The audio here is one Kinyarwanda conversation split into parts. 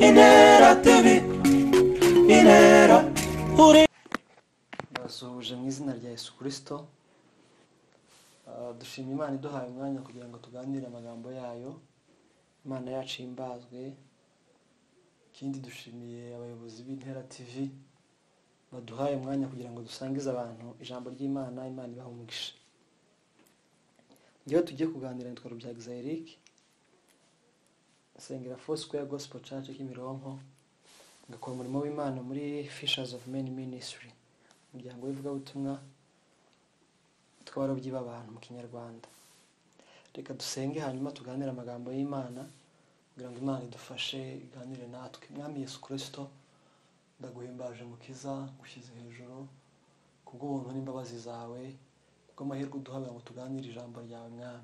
Inera TV Inera uri basuhuje mu izina rya Yesu kirisito dushima imana iduhaye umwanya kugira ngo tuganire amagambo yayo imana yacu imbazwe ikindi dushimiye abayobozi b'intera tivi baduhaye umwanya kugira ngo dusangize abantu ijambo ry'imana imana ibaha umugisha ngewe tugiye kuganira nitwa rubyagiza eric nsengera fosquare gospel church kimironko ngakora umurimo w'imana muri fishers of men ministry umuryango w'ivugabutumwa tw'abarobyi b'abantu mu kinyarwanda reka dusenge hanyuma tuganire amagambo y'imana kugira ngo imana idufashe iganire natwe mwami yesu kirisito ndaguhimbaje mukiza ngushyize hejuru kubw'ubuntu n'imbabazi zawe kubw'amahirwe uduha kugira ngo tuganire ijambo ryawe mwami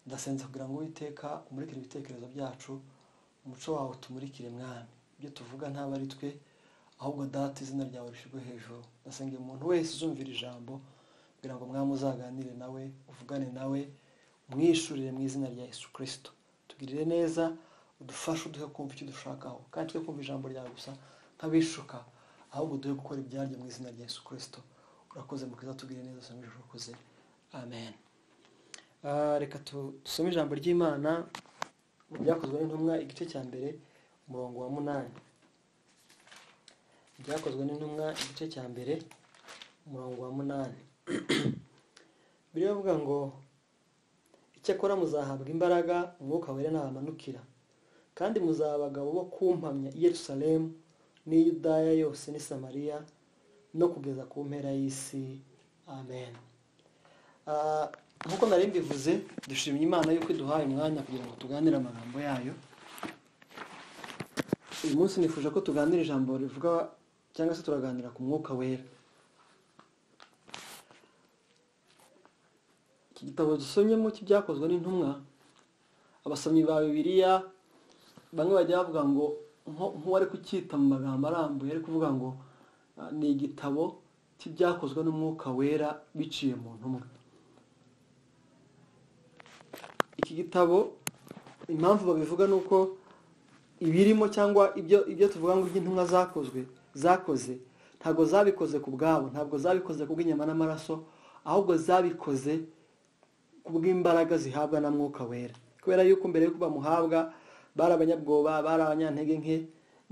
ndasenze kugira ngo uwiteka umurikire ibitekerezo byacu umuco wawe utumurikire mwami ibyo tuvuga ntabwo ari twe ahubwo data izina ryawe rishyirwe hejuru ndasengera umuntu wese uzumvira ijambo kugira ngo mwami uzaganire nawe uvugane nawe umwishurire mu izina rya yesu kirisito tugirire neza udufashe uduhe kumva icyo dushakaho kandi twe kumva ijambo ryawe gusa nk'abishuka ahubwo duhe gukora ibyaryo mu izina rya yesu kirisito urakoze mu kiza tugirire neza usome ijoro ukuze amen Ah, reka tu- dusome ijambo ry'imana mu byakozwe n'intumwa igice cya mbere umurongo wa munani byakozwe n'intumwa igice cya mbere umurongo wa munani biriho bivuga ngo icyakora muzahabwa imbaraga umwuka wera nabamanukira kandi muzaba abagabo bo kumpamya i yerusalemu n'i yudaya yose n'i samariya no kugeza ku mpera y'isi amen Ah, nk'uko nari mbivuze dushimye imana yuko iduhaye umwanya kugira ngo tuganire amagambo yayo uyu munsi nifuje ko tuganira ijambo rivuga cyangwa se turaganira ku mwuka wera iki gitabo dusomyemo cy'ibyakozwe n'intumwa abasomyi ba bibiliya bamwe bajya bavuga ngo nko- nk'uwari kucyita mu magambo arambuye ari kuvuga ngo ah, ni igitabo cy'ibyakozwe n'umwuka wera biciye mu ntumwa iki gitabo impamvu babivuga ni uko ibirimo cyangwa ibyo ibyo tuvuga ngo iby'intumwa zakozwe zakoze ntabwo zabikoze ku bwabo ntabwo zabikoze ku bw'inyama n'amaraso ahubwo zabikoze ku bw'imbaraga zihabwa na mwuka wera kubera yuko mbere y'uko bamuhabwa bari abanyabwoba bari abanyantege nke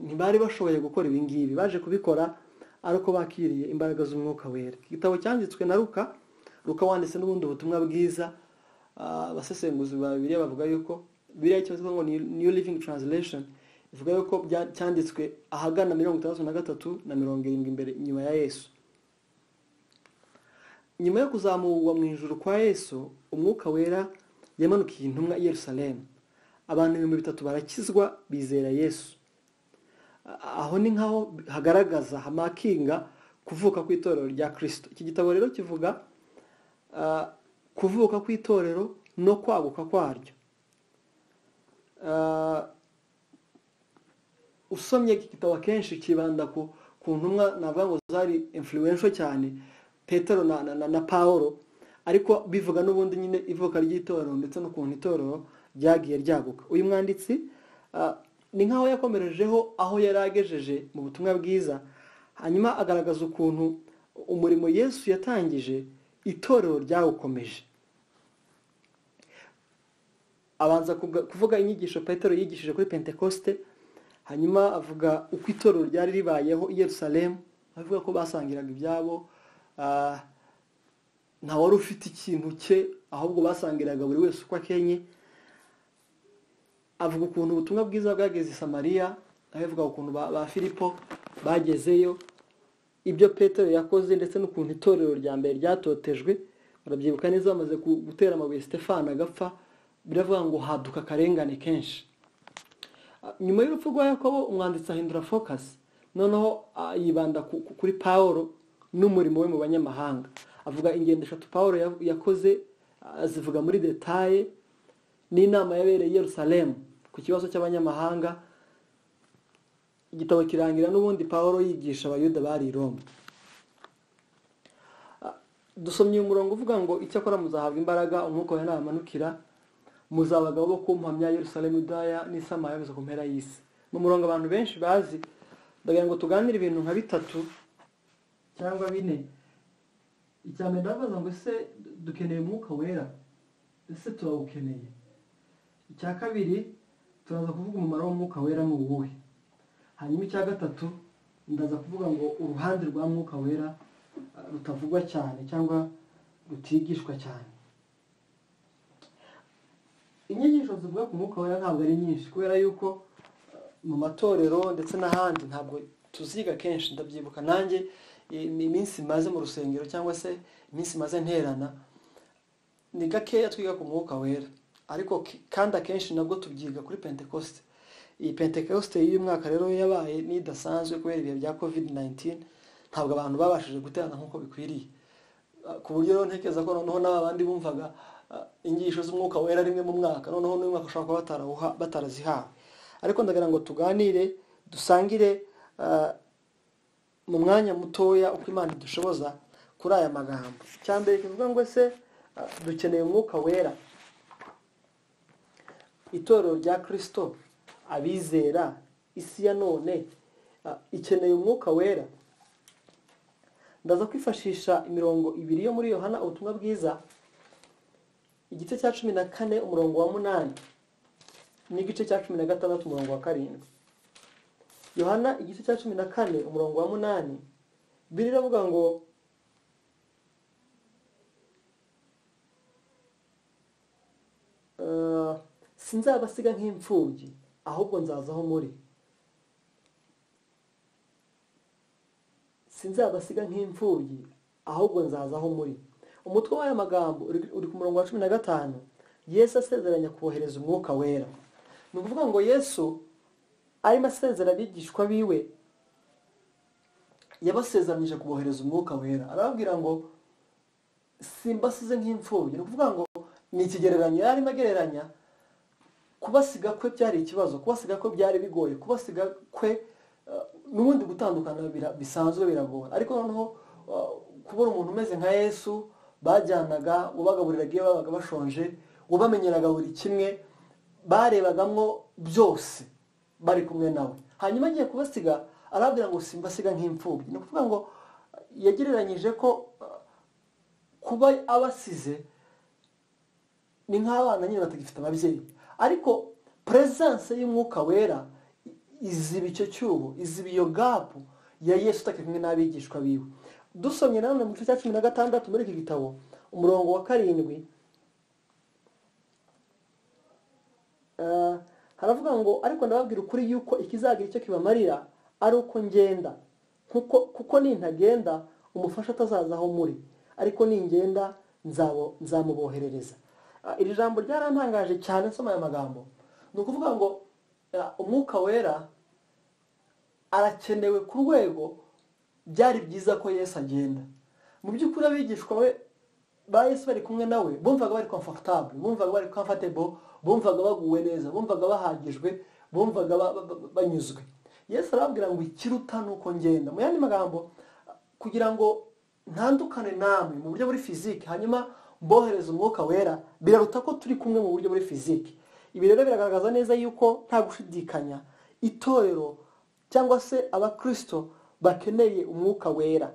ntibari bashoboye gukora ibi ngibi baje kubikora ari uko bakiriye imbaraga z'umwuka wera Iki gitabo cyanditswe na ruka ruka wanditse n'ubundi butumwa bwiza Ah, abasesenguzi ba bibiliya bavuga yuko bibiliya icyo bavuga ngo ni new living translation ivuga yuko bya- cyanditswe ahagana mirongo itandatu na gatatu na mirongo irindwi imbere inyuma ya yesu nyuma yo kuzamurwa mu ijuru kwa yesu umwuka wera yamanukiye intumwa i yerusalemu abantu ibihumbi bitatu barakizwa bizera yesu aho ni nkaho hagaragaza hamakinga kuvuka kw'itorero rya kirisito iki gitabo rero kivuga ah, kuvuka kw'itorero no kwaguka kwaryo Ah, usomye iki gitabo akenshi kibanda ku ku ntumwa navuga ngo zari influential cyane petero na, na, na, na paolo ariko bivuga n'ubundi nyine ivuka ry'itorero ndetse n'ukuntu itorero ryagiye ryaguka uyu mwanditsi ah, ni nk'aho yakomerejeho aho yari agejeje mu butumwa bwiza hanyuma agaragaza ukuntu umurimo yesu yatangije itorero ryawukomeje abanza kubwa- kuvuga inyigisho petero yigishije kuri pentekoste hanyuma avuga uko itorero ryari ribayeho i yerusalemu avuga ko basangiraga ibyabo ah, nta wari ufite ikintu cye ahubwo basangiraga buri wese uko akenye avuga ukuntu ubutumwa bwiza bwageze i samariya nawe avuga ukuntu ba, ba filipo bagezeyo ibyo petero yakoze ndetse n'ukuntu itorero rya mbere ryatotejwe barabyibuka neza bamaze ku- gutera amabuye stefani agapfa biravuga ngo haduka akarengane kenshi Ah, nyuma y'urupfu rwa yakobo umwanditsi ahindura fokasi noneho ah, yibanda ku- ku- kuri paul n'umurimo we mu banyamahanga avuga ingendo eshatu paul ya- yakoze ah, azivuga muri detaye n'inama yabereye i yerusalemu ku kibazo cy'abanyamahanga igitabo kirangira n'ubundi paul yigisha abayuda bari i roma dusomye umurongo uvuga ngo icyakora muzahabwa imbaraga umwuka wawe nabamanukira muzaba abagabo bo kumpamya yerusalemu idaya n'isamaya yose ku mpera y'isi mu murongo abantu benshi bazi ndagira ngo tuganire ibintu nka bitatu cyangwa bine icya mbere ndabaza ngo ese dukeneye umwuka wera ese turawukeneye icya kabiri turaza kuvuga umumaro w'umwuka wera ni uwuhe hanyuma icya gatatu ndaza kuvuga ngo uruhande rwa mwuka wera eh, rutavugwa cyane cyangwa rutigishwa cyane inyigisho zivuga ku mwuka wera ntabwo ari nyinshi kubera yuko eh, mu matorero ndetse n'ahandi ntabwo tuziga kenshi ndabyibuka nanjye i- iminsi maze mu rusengero cyangwa se iminsi maze nterana ni gakeya twiga ku mwuka wera ariko ke- kandi akenshi nabwo tubyiga kuri pentekoste iyi pentekoste y'uyu mwaka rero yabaye n'idasanzwe kubera ibihe bya covid 19 ntabwo abantu babashije guterana nk'uko bikwiriye Ah, ku buryo rero ntekereza ko noneho n'aba bandi bumvaga ah, inyigisho z'umwuka wera rimwe mu mwaka noneho n'uyu mwaka ushobora kuba batarawuha- batarazihawe ariko ndagira ngo tuganire dusangire ah, mu mwanya mutoya uko imana idushoboza kuri aya magambo icya mbere kivuga ngo ese ah, dukeneye umwuka wera itorero rya kirisito abizera isi ya none ah, ikeneye umwuka wera ndaza kwifashisha imirongo ibiri yo muri yohana ubutumwa bwiza igice cya cumi na kane umurongo wa munani n'igice cya cumi na gatandatu umurongo wa karindwi yohana igice cya cumi na kane umurongo wa munani biri iravuga ngo eh, sinzabasiga nk'imfubyi ahubwo nzaza aho muri sinzabasiga nk'imfubyi ahubwo nzaza aho muri umutwe w'aya magambo uri- uri ku murongo wa cumi na gatanu yesu asezeranya kohereza umwuka wera ni ukuvuga ngo yesu arimo asezera abigishwa biwe yabasezeranyije kubohereza umwuka wera arababwira ngo simbasize nk'imfubyi ni ukuvuga ngo ni ikigereranyo yari arimo agereranya kubasiga kwe byari ikibazo kubasiga kwe byari bigoye kubasiga kwe eh, n'ubundi gutandukana bira- bisanzwe biragora ariko noneho eh, kubona umuntu umeze nka yesu bajyanaga ubagaburiraga iyo babaga bashonje ubamenyeraga buri kimwe barebagamo byose bari kumwe nawe hanyuma agiye kubasiga arabwira ngo simbasiga nk'imfubyi ni ukuvuga ngo eh, yagereranyije ko eh, kuba abasize ni nk'abana nyine batagifite ababyeyi ariko peresanse y'umwuka wera i- iziba icyo cyuho iziba iyo gapu ya yesu utakiri kumwe n'abigishwa biwe dusomye nanone mu gice cya cumi na gatandatu muri iki gitabo umurongo wa karindwi Eh, haravuga ngo ariko ndababwira ukuri yuko ikizagira icyo kibamarira ari uko ngenda kuko kuko nintagenda umufasha atazaza aho muri ariko ningenda nzabo- nzamuboherereza Ah, iri jambo ryarantangaje cyane nsoma aya magambo ni ukuvuga ngo ah, umwuka wera arakenewe ku rwego byari byiza ko yesu agenda mu by'ukuri abigishwa we ba yesu bari kumwe nawe bumvaga bari comfortable bumvaga bari comfortable bumvaga baguwe neza bumvaga bahagijwe bumvaga ba- ba- ba- banyuzwe yesu arababwira ngo ikiruta ni uko ngenda mu yandi magambo kugira ngo ntandukane namwe mu buryo buri fizike hanyuma mbohereza umwuka wera biraruta ko turi kumwe mu buryo buri fizike ibi rero biragaragaza neza yuko nta gushidikanya itorero cyangwa se abakirisito bakeneye umwuka wera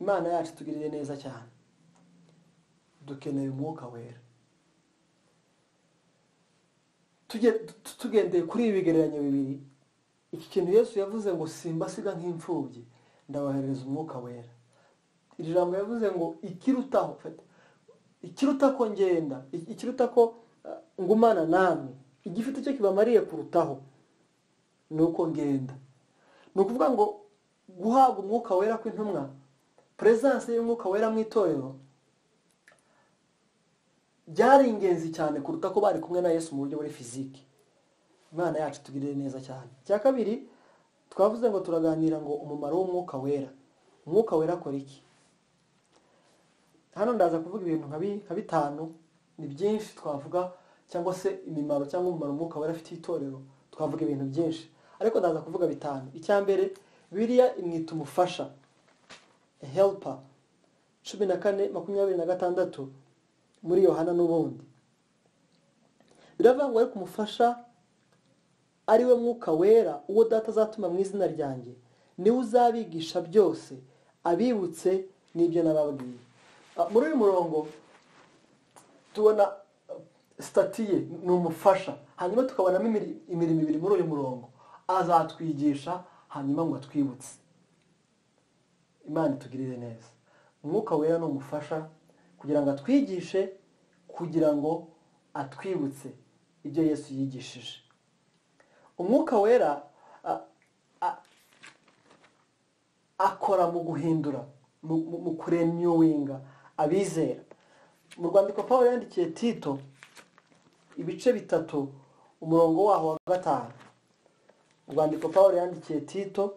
imana yacu tugirire neza cyane dukeneye umwuka wera Tuge- tu- tugendeye kuri ibi bigereranyo bibiri iki kintu yesu yavuze ngo simbasiga nk'imfubyi ndaboherereza umwuka wera iri jambo yavuze ngo ikirutaho fata. ikiruta ko ngenda i- ikiruta ko eh, ngumana namwe igifite icyo kibamariye kurutaho ni uko ngenda ni ukuvuga ngo guhabwa umwuka wera kw'intumwa peresanse y'umwuka wera mu itorero byari ingenzi cyane kuruta ko bari kumwe na yesu mu buryo buri fiziki imana yacu tugirire neza cyane icya kabiri twavuze ngo turaganira ngo umumaro w'umwuka wera umwuka wera akora iki hano ndaza kuvuga ibintu nka bi- nka bitanu ni byinshi twavuga cyangwa se imimaro cyangwa umumaro umwuka wera afitiye itorero twavuga ibintu byinshi ariko ndaza kuvuga bitanu icya mbere biriya imwita umufasha a helper cumi na kane makumyabiri na gatandatu muri yohana n'ubundi biravuga ngo ariko umufasha ari we mwuka wera uwo data azatuma mu izina ryanjye niwe uzabigisha byose abibutse n'ibyo nababwiye Ah, muri uyu murongo tubona sitati ye ni umufasha hanyuma tukabonamo imiri- imirimo ibiri muri uyu murongo azatwigisha hanyuma ngo atwibutse imana itugirire neza umwuka wera ni umufasha kugira ngo atwigishe kugira ngo atwibutse ibyo yesu yigishije umwuka wera a- a- akora mu guhindura mu mu- mu kurenyuwinga abizera mu rwandiko paul yandikiye tito ibice bitatu umurongo waho wa gatanu urwandiko paul yandikiye tito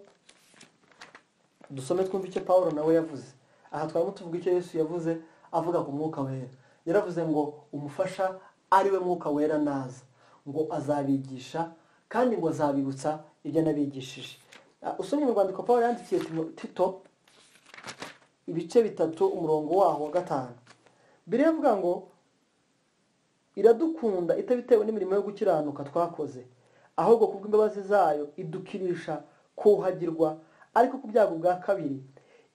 dusome twumve icyo paul nawe yavuze aha twarimo tuvuga icyo yesu yavuze avuga ku mwuka wera yaravuze ngo umufasha ari we mwuka wera naza ngo azabigisha kandi ngo azabibutsa ibyo anabigishije Ah, usomye mu rwandiko paul yandikiye Timo- tito ibice bitatu umurongo waho wa gatanu biriya avuga ngo iradukunda itabitewe n'imirimo yo gukiranuka twakoze ahubwo kubw'imbabazi zayo idukirisha kuhagirwa ariko ku byago bwa kabiri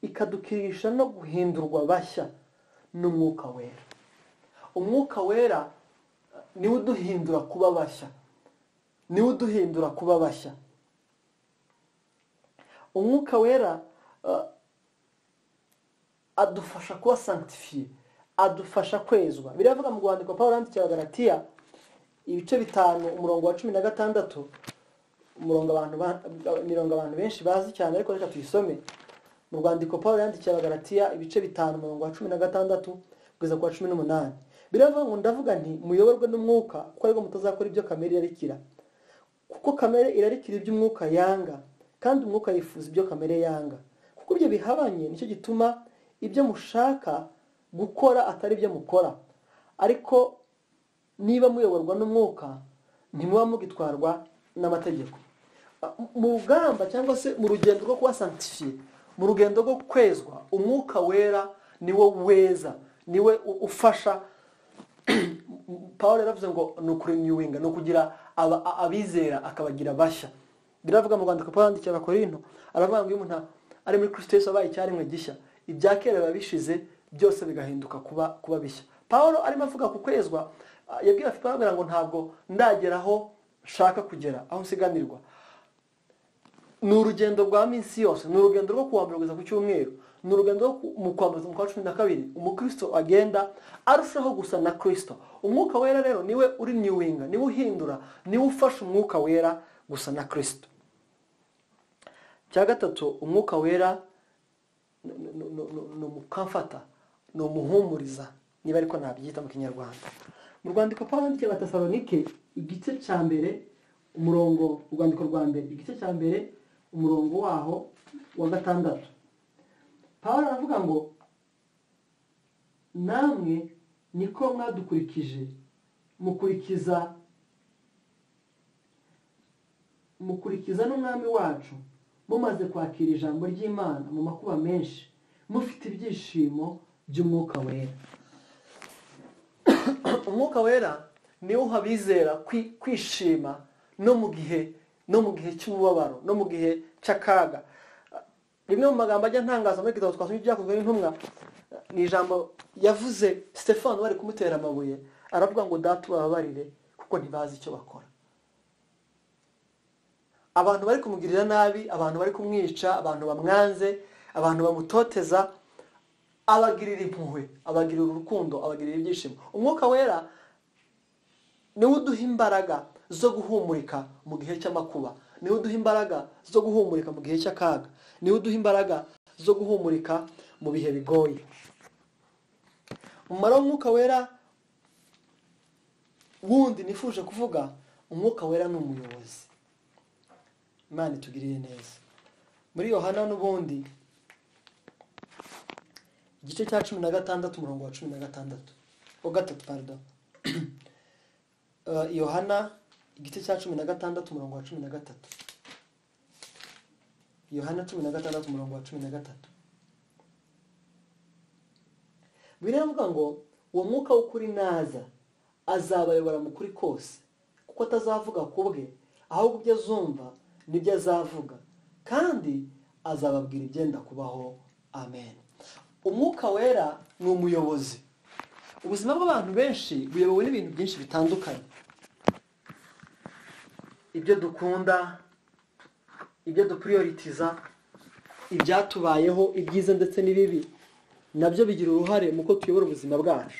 ikadukirisha no guhindurwa bashya n'umwuka wera umwuka wera eh, niwe uduhindura kuba bashya niwe uduhindura kuba bashya umwuka wera eh, adufasha kuba sankitifiye adufasha kwezwa biravuga mu rwandiko paul yandikira abagaratiya ibice bitanu umurongo wa cumi na gatandatu umurongo abantu ba- imirongo abantu benshi bazi cyane ariko reka tuyisome mu rwandiko paul yandikira abagaratiya ibice bitanu umurongo wa cumi na gatandatu kugeza ku wa cumi n'umunani biravuga ngo ndavuga nti muyoborwe n'umwuka kuko ariko mutazakora ibyo kamere irarikira kuko kamere irarikira ibyo umwuka yanga kandi umwuka yifuza ibyo kamere yanga kuko ibyo bihabanye nicyo gituma ibyo mushaka gukora atari ibyo mukora ariko niba muyoborwa n'umwuka ntimuba mugitwarwa n'amategeko mu rugamba cyangwa se mu rugendo rwo kuba santifiye mu rugendo rwo kwezwa umwuka wera niwo weza niwe u- ufasha paul yaravuze ngo ni ukurenyuwinga ni ukugira aba- a- abizera akabagira bashya biravuga mu rwandiko paul yandikiye abakorinto aravuga ngo iyo umuntu ari muri kristo yesu abaye icyaremwe gishya ibya kera biba bishize byose bigahinduka kuba kuba bishya paul arimo avuga ku kwezwa ah, yabwiye afite ababwira ngo ntabwo ndagera aho nshaka kugera aho nsiganirwa ni urugendo rwa minsi yose ni urugendo rwo kuwambura kugeza ku cyumweru ni urugendo rwo ku- mu kwambaza umwuka wa cumi na kabiri umukristo agenda arushaho gusa na kristo umwuka wera rero niwe uri niwinga niwe uhindura niwe ufasha umwuka wera gusa na kristo cya gatatu umwuka wera ni- ni- ni- ni- ni umukamfata ni umuhumuriza niba ariko nabyita mu kinyarwanda mu rwandiko paul yandikiye abatesalonike igice cya mbere umurongo urwandiko rwa mbere igice cya mbere umurongo waho wa gatandatu paul aravuga ngo namwe niko mwadukurikije mukurikiza mukurikiza n'umwami wacu mumaze kwakira ijambo ry'imana mu makuba menshi mufite ibyishimo by'umwuka wera umwuka wera niwo uha abizera kwi- kwishima no mu gihe no mu gihe cy'umubabaro no mu gihe cy'akaga rimwe mu magambo ajya ntangaza muri igitabo twasomye ibyakozwe n'intumwa ni ijambo yavuze stefano bari kumutera amabuye aravuga ngo data ubababarire kuko ntibazi icyo bakora abantu bari kumugirira nabi abantu bari kumwica abantu bamwanze abantu bamutoteza abagirira impuhwe abagirira urukundo abagirira ibyishimo umwuka wera niwe uduha imbaraga zo guhumurika mu gihe cy'amakuba niwe uduha imbaraga zo guhumurika mu gihe cy'akaga niwe uduha imbaraga zo guhumurika mu bihe bigoye umumaro w'umwuka wera wundi nifuje kuvuga umwuka wera ni umuyobozi imana itugirire neza muri yohana n'ubundi igice cya cumi na gatandatu umurongo wa cumi na gatandatu wa gatatu pardo Eh, yohana igice cya cumi na gatandatu umurongo wa cumi na gatatu yohana cumi na gatandatu umurongo wa cumi na gatatu biravuga ngo uwo mwuka w'ukuri naza azabayobora mu kuri kose kuko atazavuga ku bwe ahubwo ibyo azumva nibyo azavuga kandi azababwira ibyenda kubaho amen umwuka wera ni umuyobozi ubuzima bw'abantu benshi buyobowe n'ibintu byinshi bitandukanye ibyo dukunda ibyo dupuriyoritiza ibyatubayeho ibyiza ndetse n'ibibi nabyo bigira uruhare mu ko tuyobora ubuzima bwacu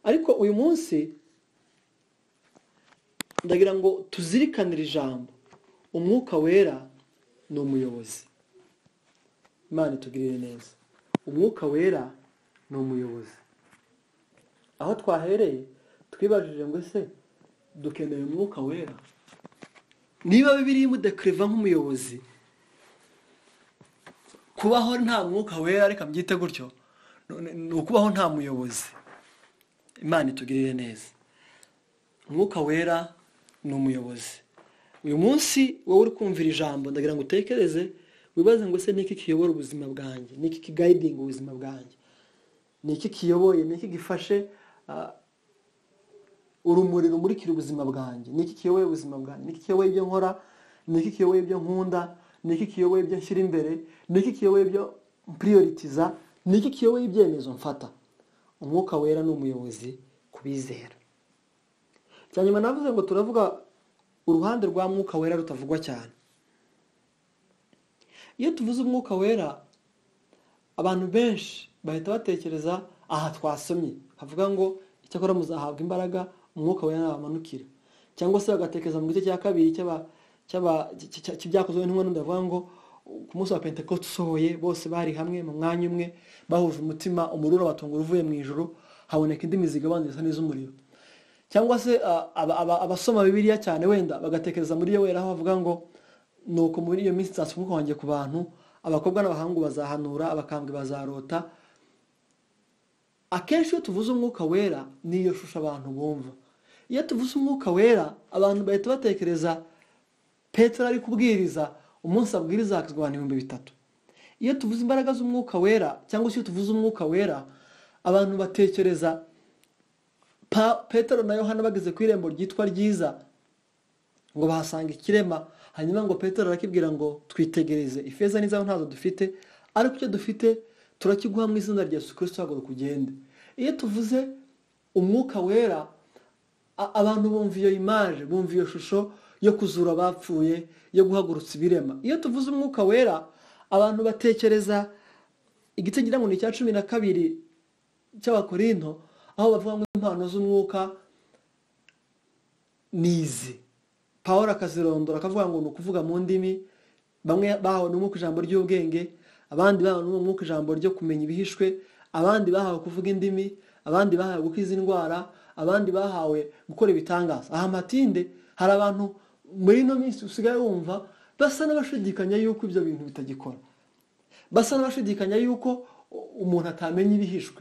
ariko uyu munsi ndagira ngo tuzirikanire ijambo umwuka wera ni umuyobozi imana itugirire neza umwuka wera ni umuyobozi aho twahereye twibajije ngo ese dukeneye umwuka wera niba bibiri imudekireva nk'umuyobozi kubaho nta mwuka wera reka mbyite gutyo ni ukubaho nta muyobozi imana itugirire neza umwuka wera ni umuyobozi uyu munsi wowe uri kumvira ijambo ndagira ngo utekereze wibaze ngo ese niki kiyobora ubuzima bwanjye niki kigayidinga ubuzima bwanjye niki kiyoboye niki gifashe ah, urumuri rumurikira ubuzima bwanjye niki kiyoboye ubuzima bwanjye niki kiyoboye ibyo nkora niki kiyoboye ibyo nkunda niki kiyoboye ibyo nshyira imbere niki kiyoboye ibyo mpuriyoritiza niki kiyoboye ibyemezo mfata umwuka wera ni umuyobozi ku bizera cya nyuma navuze ngo turavuga uruhande rwa mwuka wera rutavugwa cyane iyo tuvuze umwuka wera abantu benshi bahita batekereza aha twasomye havuga ngo icyakora muzahabwa imbaraga umwuka wera nabamanukira cyangwa se bagatekereza mu gice cya kabiri cy'aba- cy'aba- cy- cy- cy'ibyakozwe n'intumwa n'undi bavuga ngo ku munsi wa pentekote usohoye bose bari hamwe mu mwanya umwe bahuje umutima umuriro batungura uvuye mu ijoro haboneka indimi zigabanya zisa n'iz'umuriro cyangwa se ah, aba- aba- abasoma bibiliya cyane wenda bagatekereza muri yo wera aho bavuga ngo nuko muri iyo minsi nzasoma umwuka wanjye ku bantu abakobwa n'abahungu bazahanura abakambwe bazarota akenshi iyo tuvuze umwuka wera ni iyo shusho abantu bumva iyo tuvuze umwuka wera abantu bahita batekereza petero ari kubwiriza umunsi abwiriza hakizwa abantu ibihumbi bitatu iyo tuvuze imbaraga z'umwuka wera cyangwa se iyo tuvuze umwuka wera abantu batekereza Pa- petero na yohana bageze ku irembo ryitwa ryiza ngo bahasanga ikirema hanyuma ngo petero arakibwira ngo twitegereze ifeza n'izaho ntazo dufite ariko icyo dufite turakiguha mu izina rya yesu kirisito haguruka ugende iyo tuvuze umwuka wera a- abantu bumva iyo imaje bumva iyo shusho yo kuzura abapfuye yo guhagurutsa ibirema iyo tuvuze umwuka wera abantu batekereza igice ngira ngo ni icya cumi na kabiri cy'abakorinto aho bavuga ngo impano z'umwuka nizi paul akazirondora akavuga ngo ni ukuvuga mu ndimi bamwe bahawe n'umwuka ijambo ry'ubwenge abandi bahawe n'umwuka ijambo ryo kumenya ibihishwe abandi bahawe kuvuga indimi abandi bahawe gukiza indwara abandi bahawe gukora ibitangaza aha matinde hari abantu muri ino minsi usigaye wumva basa n'abashidikanya yuko ibyo bintu bitagikora basa n'abashidikanya yuko umuntu atamenya ibihishwe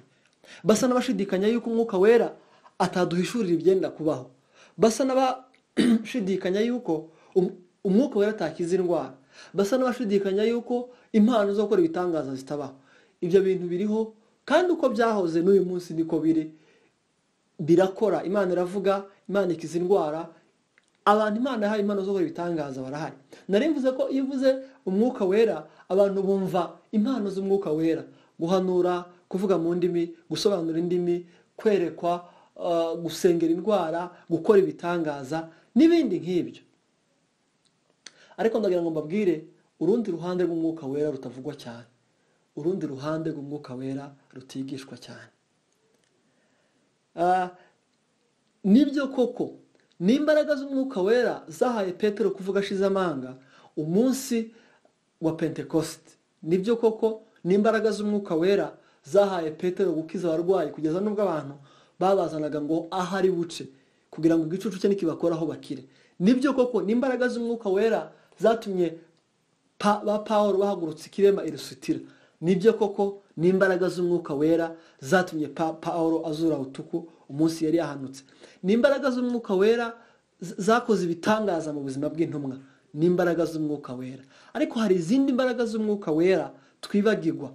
basa n'abashidikanya yuko umwuka wera ataduhishurira ibyenda kubaho basa n'abashidikanya yuko um- umwuka wera atakiza indwara basa n'abashidikanya yuko impano zo gukora ibitangaza zitabaho ibyo bintu biriho kandi uko byahoze n'uyu munsi niko biri birakora imana iravuga imana ikiza indwara abantu imana yahaye impano zo gukora ibitangaza barahari nari mvuze ko iyo uvuze umwuka wera abantu bumva impano z'umwuka wera guhanura kuvuga mu ndimi gusobanura indimi kwerekwa uh, gusengera indwara gukora ibitangaza n'ibindi nk'ibyo ariko ndagira ngo mbabwire urundi ruhande rw'umwuka wera rutavugwa cyane urundi ruhande rw'umwuka wera rutigishwa cyane Ah, nibyo koko n'imbaraga z'umwuka wera zahaye petero kuvuga ashize amanga umunsi wa pentekosite nibyo koko n'imbaraga z'umwuka wera zahaye petero gukiza abarwayi kugeza n'ubwo abantu babazanaga ngo ahari buce kugira ngo igicucu cye nikibakoraho bakire nibyo koko n'imbaraga z'umwuka wera zatumye pa- ba pawulo bahagurutse ikirema irusitira nibyo koko n'imbaraga z'umwuka wera zatumye pa- pawulo azura butuku umunsi yari yahanutse n'imbaraga z'umwuka wera z- zakoze ibitangaza mu buzima bw'intumwa n'imbaraga z'umwuka wera ariko hari izindi mbaraga z'umwuka wera twibagirwa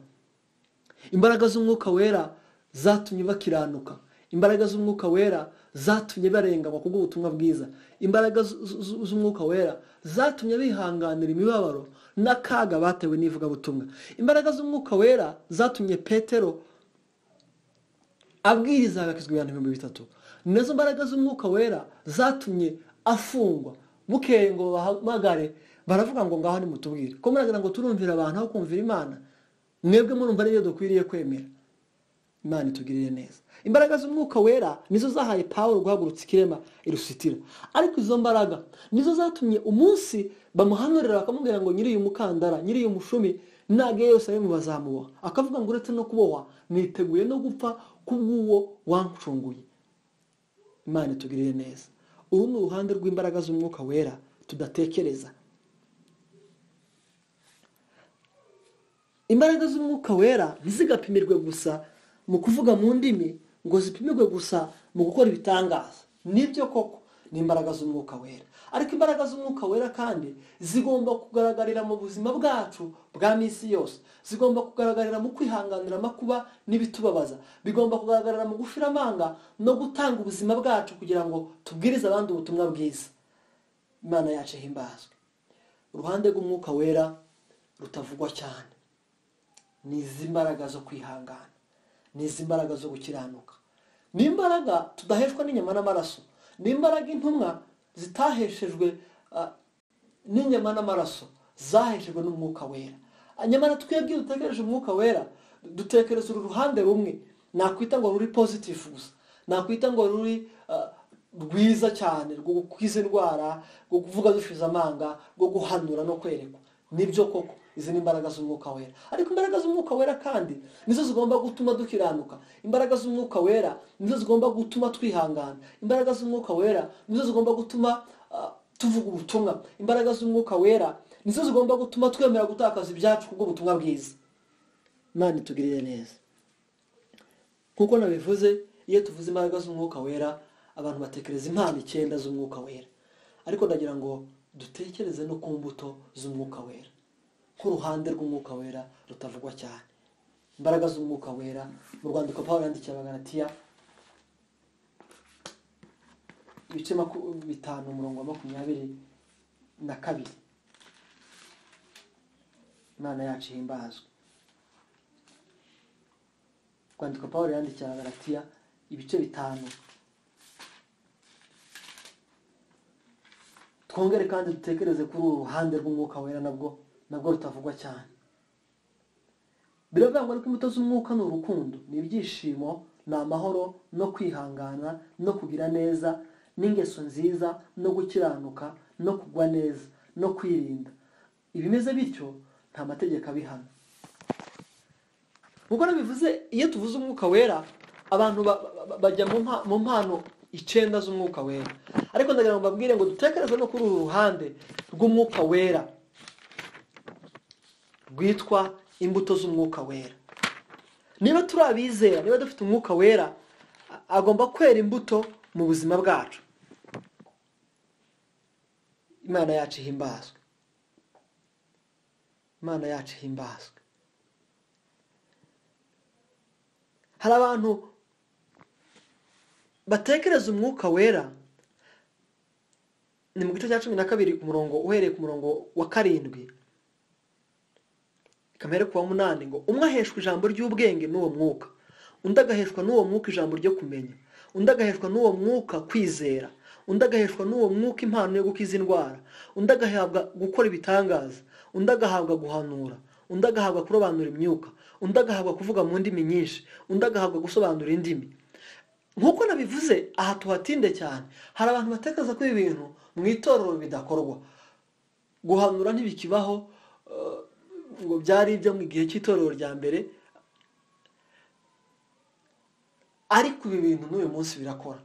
imbaraga z'umwuka wera zatumye bakiranuka imbaraga z'umwuka wera zatumye barenganywa kubw'ubutumwa bwiza imbaraga z- z- z'umwuka wera zatumye bihanganira imibabaro n'akaga batewe n'ivugabutumwa imbaraga z'umwuka wera zatumye petero abwiriza agakizwa ibihumbi ibihumbi bitatu nizo mbaraga z'umwuka wera zatumye afungwa bukeye ngo bahamagare baravuga ngo ngaho nimutubwire ko muragira ngo turumvira abantu aho kumvira imana mwebwe murumva nibyo dukwiriye kwemera imana itugirire neza imbaraga z'umwuka wera nizo zahaye pawulo guhagurutsa ikirema irusitira ariko izo mbaraga nizo zatumye umunsi bamuhanurira bakamubwira ngo nyiri uyu mukandara nyiri uyu mushumi nage yerusalemu bazamuboha akavuga ngo uretse no kubohwa niteguye no gupfa kubw'uwo wancunguye imana itugirire neza uru ni uruhande rw'imbaraga z'umwuka wera tudatekereza imbaraga z'umwuka wera ntizigapimirwe gusa mu kuvuga mu ndimi ngo zipimirwe gusa mu gukora ibitangaza nibyo koko ni imbaraga z'umwuka wera ariko imbaraga z'umwuka wera kandi zigomba kugaragarira mu buzima bwacu bwa minsi yose zigomba kugaragarira mu kwihanganira amakuba n'ibitubabaza bigomba kugaragarira mu gufira amanga no gutanga ubuzima bwacu kugira ngo tubwirize abandi ubutumwa bwiza imana yacu ihimbazwe uruhande rw'umwuka wera rutavugwa cyane ni izi mbaraga zo kwihangana ni izi mbaraga zo gukiranuka ni imbaraga tudaheshwa n'inyama n'amaraso ni imbaraga intumwa zitaheshejwe ah, n'inyama n'amaraso zaheshejwe n'umwuka wera Ah, nyamara twebwe iyo dutekereje umwuka wera dutekereza uru ruhande rumwe nakwita ngo ruri positive gusa nakwita ngo ruri ah, rwiza cyane rwo gukiza indwara rwo kuvuga dushize amanga rwo guhanura no kwerekwa nibyo koko izi ni imbaraga z'umwuka wera ariko imbaraga z'umwuka wera kandi nizo zigomba gutuma dukiranuka imbaraga z'umwuka wera nizo zigomba gutuma twihangana imbaraga z'umwuka wera nizo zigomba gutuma ah, tuvuga ubutumwa imbaraga z'umwuka wera nizo zigomba gutuma twemera gutakaza ibyacu kubw'ubutumwa bwiza imana itugirire neza nk'uko nabivuze iyo tuvuze imbaraga z'umwuka wera abantu batekereza impano icyenda z'umwuka wera ariko ndagira ngo dutekereze no ku mbuto z'umwuka wera nk'uruhande rw'umwuka wera rutavugwa cyane imbaraga z'umwuka wera mu rwandiko paul yandikiye abagaratiya ibice maku- bitanu umurongo wa makumyabiri na kabiri imana yacu ihimbazwe rwandiko paul yandikiye abagaratiya ibice bitanu twongere kandi dutekereze kuri uru ruhande rw'umwuka wera nabwo nabwo rutavugwa cyane biravugwa ariko imbuto z'umwuka ni urukundo ni ibyishimo ni amahoro no kwihangana no kugira neza n'ingeso nziza no gukiranuka no kugwa neza no kwirinda ibimeze bityo nta mategeko abihana nk'uko nabivuze iyo tuvuze umwuka wera abantu ba- ba- ba- bajya mu mpa- mu mpano icyenda z'umwuka wera ariko ndagira ngo mbabwire ngo dutekereze no kuri uru ruhande rw'umwuka wera rwitwa imbuto z'umwuka wera niba turi abizera niba dufite umwuka wera a- agomba kwera imbuto mu buzima bwacu imana yacu ihimbazwe imana yacu ihimbazwe hari abantu batekereza umwuka wera ni mu gice cya cumi na kabiri ku murongo uhereye ku murongo wa karindwi kamere ku wa munani ngo umwe aheshwa ijambo ry'ubwenge n'uwo mwuka undi agaheshwa n'uwo mwuka ijambo ryo kumenya undi agaheshwa n'uwo mwuka kwizera undi agaheshwa n'uwo mwuka impano yo gukiza indwara undi agahabwa gukora ibitangaza undi agahabwa guhanura undi agahabwa kurobanura imyuka undi agahabwa kuvuga mu ndimi nyinshi undi agahabwa gusobanura indimi nk'uko nabivuze aha tuhatinde cyane hari abantu batekereza ko ibi bintu mu itorero bidakorwa guhanura ntibikibaho eh, ngo byari ibyo mu gihe cy'itorero rya mbere ariko ibi bintu n'uyu munsi birakora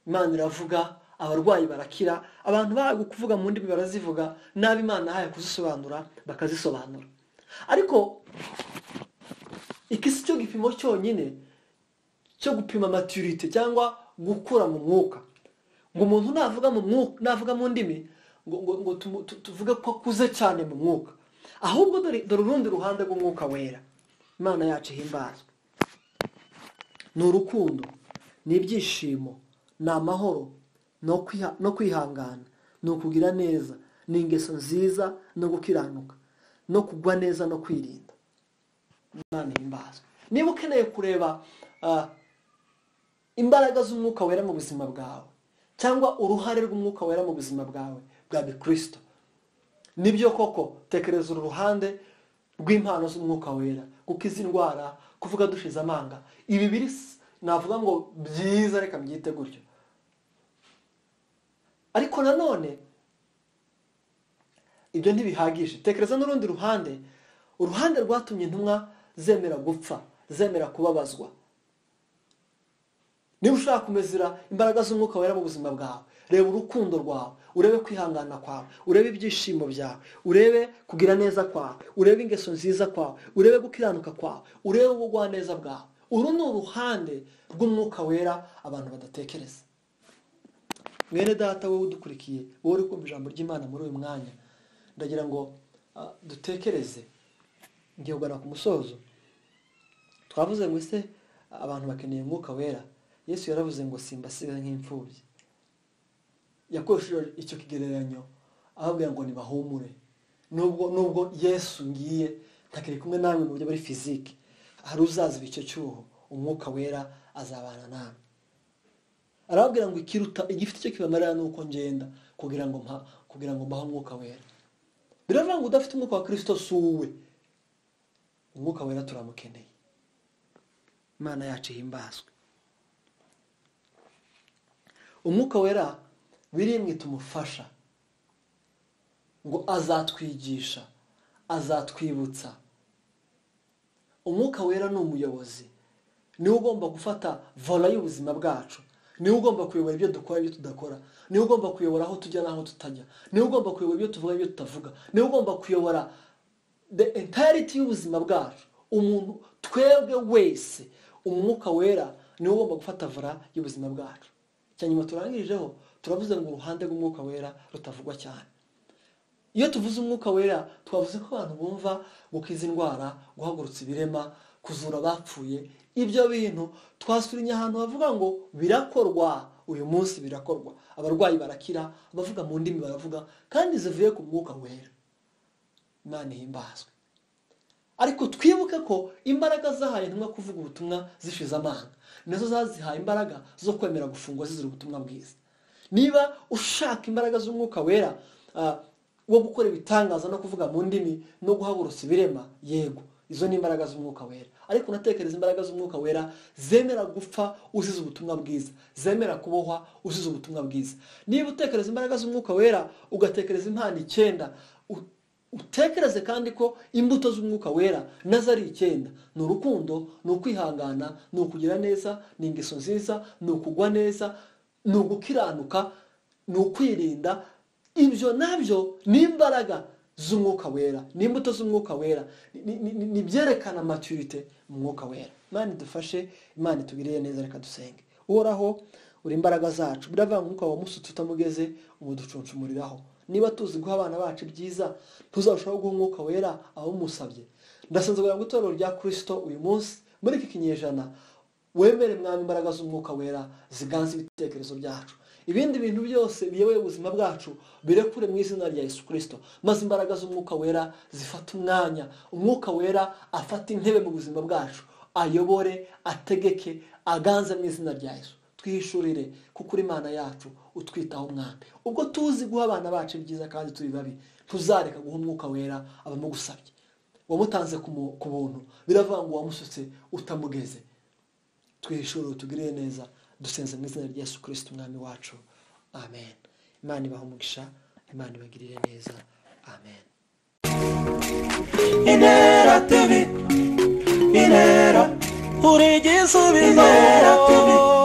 imana iravuga abarwayi barakira abantu bahawe kuvuga mu ndimi barazivuga n'abo imana yahaye kuzisobanura bakazisobanura ariko iki si cyo gipimo cyonyine cyo gupima maturite cyangwa gukura mu mwuka ngo umuntu navuga mu mwuka navuga mu ndimi ngo, ngo, ngo tumu- tu- tuvuge ko akuze cyane mu mwuka ahubwo dore dore urundi ruhande rw'umwuka wera imana yacu ihimbazwe ni urukundo ni ibyishimo ni amahoro no kwiha- no kwihangana ni ukugira neza ni ingeso nziza no gukiranuka no kugwa neza no kwirinda imana ihimbazwe niba ukeneye kureba ah, imbaraga z'umwuka wera mu buzima bwawe cyangwa uruhare rw'umwuka wera mu buzima bwawe bwa bikristo nibyo koko tekereza uru ruhande rw'impano z'umwuka wera gukiza indwara kuvuga dushize amanga ibi biri s- navuga ngo byiza reka mbyite gutyo ariko nanone ibyo ntibihagije tekereza n'urundi ruhande uruhande rwatumye intumwa zemera gupfa zemera kubabazwa niba ushaka kumezera imbaraga z'umwuka wera mu buzima bwawe reba urukundo rwawe urebe kwihangana kwawe urebe ibyishimo byawe urebe kugira neza kwawe urebe ingeso nziza kwawe urebe gukiranuka kwawe urebe ubugwaneza bwawe uru ni uruhande rw'umwuka wera abantu badatekereza mwene data wowe udukurikiye wowe uri kumva ijambo ry'imana muri uyu mwanya ndagira ngo ah, dutekereze ngiye kugana ku musozo twavuze ngo ese abantu bakeneye umwuka wera yesu yaravuze ngo simbasiga nk'imfubyi yakoresheje icyo kigereranyo ababwira ngo nibahumure nubwo nubwo yesu ngiye ntakiri kumwe namwe mu buryo buri fizike hari uzaziba icyo cyuho umwuka wera azabana namwe arababwira ngo ikiruta igifite icyo kibamarira ni uko ngenda kugira ngo mpa kugira ngo mbahe umwuka wera biravuga ngo udafite umwuka wa kirisito si uwe umwuka wera turamukeneye imana yacu ihimbazwe umwuka wera birimwe tumufasha ngo azatwigisha azatwibutsa umwuka wera ni umuyobozi niwe ugomba gufata vola y'ubuzima bwacu niwe ugomba kuyobora ibyo dukora ibyo tudakora niwe ugomba kuyobora aho tujya n'aho tutajya niwe ugomba kuyobora ibyo tuvuga ibyo tutavuga niwe ugomba kuyobora the entirety y'ubuzima bwacu umuntu twebwe wese umwuka wera niwe ugomba gufata vola y'ubuzima bwacu icya nyuma turangirijeho turavuze ngo uruhande rw'umwuka wera rutavugwa cyane iyo tuvuze umwuka wera twavuze ko abantu bumva gukiza indwara guhagurutsa ibirema kuzura abapfuye ibyo bintu twasurinye ahantu havuga ngo birakorwa uyu munsi birakorwa abarwayi barakira abavuga mu ndimi baravuga kandi zivuye ku mwuka wera imana ihimbazwe ariko twibuke ko imbaraga zahaye intumwa kuvuga ubutumwa zishize amanga nazo zazihaye imbaraga zo kwemera gufungwa zizira ubutumwa bwiza niba ushaka imbaraga z'umwuka wera ah, wo gukora ibitangaza no kuvuga mu ndimi no guhagurutsa ibirema yego izo ni imbaraga z'umwuka wera ariko unatekereza imbaraga z'umwuka wera zemera gupfa uzize ubutumwa bwiza zemera kubohwa uzize ubutumwa bwiza niba utekereza imbaraga z'umwuka wera ugatekereza impano icyenda u- utekereze kandi ko imbuto z'umwuka wera nazo ari icyenda ni urukundo ni ukwihangana ni ukugira neza ni ingeso nziza ni ukugwa neza ni ugukiranuka ni ukwirinda ibyo nabyo ni imbaraga z'umwuka wera ni imbuto z'umwuka wera ni- ni- ni- ni ibyerekana maturite mu mwuka wera imana idufashe imana itugirire neza reka dusenge uhoraho uri imbaraga zacu biravuga ngo umwuka wa musutse utamugeze umuducuncumuriraho niba tuzi guha abana bacu ibyiza tuzarushaho guha umwuka wera abawumusabye ndasenze kugira ngo itorero rya kirisito uyu munsi muri iki kinyejana wemere mwami imbaraga z'umwuka wera ziganza ibitekerezo byacu ibindi bintu byose biyoboye ubuzima bwacu birekure mu izina rya yesu kirisito maze imbaraga z'umwuka wera zifate umwanya umwuka wera afate intebe mu buzima bwacu ayobore ategeke aganze mu izina rya yesu twihishurire kuko uri imana yacu utwitaho umwami ubwo tuzi guha abana bacu ibyiza kandi turi babi tuzareka guha umwuka wera abamugusabye wamutanze ku mu- ku buntu biravuga ngo wamusutse utamugeze twihishurire tugirire neza dusenze mu izina rya yesu kirisiti umwami wacu amen imana ibahe umugisha imana ibagirire neza amen Inera TV Inera Uri igisubizo Inera TV